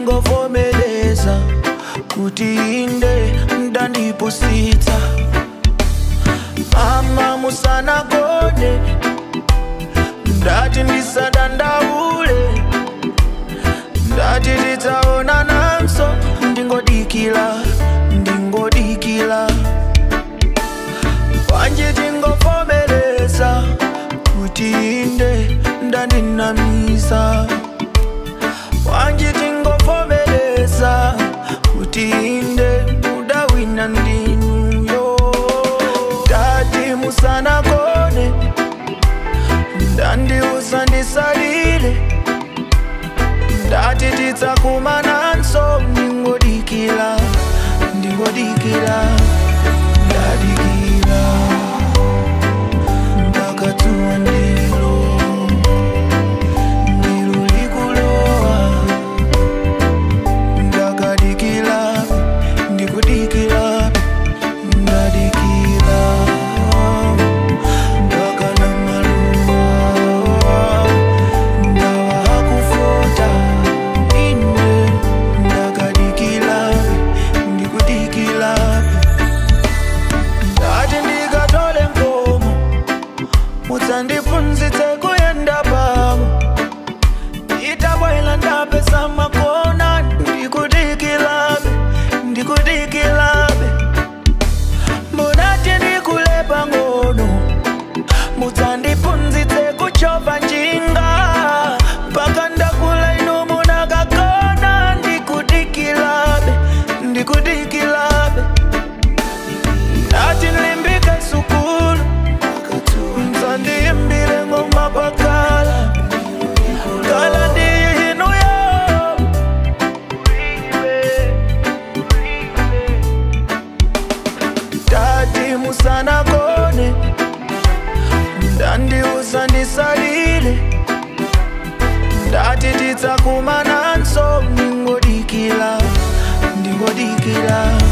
tingovomeleza kuti inde ndandipusitsa mama musanagone ndati ndisadandaule ndati titaona nanso ndingodikila ndingodikila kwanje tingovomeleza kuti inde ndandinamisa kwanje tingovomeleza kuti inde mudawina ndinuyo tati musanagone ndandiuza ndisalile ndati tidzakumananso ndingodikila ndingodikila ndadikila ndakatuwa ndilo ndilo likulowa ndakadikila ndikudikila ndadikila ndakana maluwa ndawa hakufota ine ndakadikila ndikudikila ndati ndikatole nkomo mudzandiphunzitse kuyenda pamo itabwela ndapesa makona ndikudikilabe ndikudikilabe mbonati ndikulepa ngono mudzandiphunzitse kuchova njinga mpaka ndakula ino munakakona ndikudikilabe ndikudikilabe ndati nlimbike sukulu mdzandiyimbile ngoma pakala kala ndiyinuyo tati musanagone ndandiuza ndisalile ndati tidzakumananso ndingodikila ndingodikila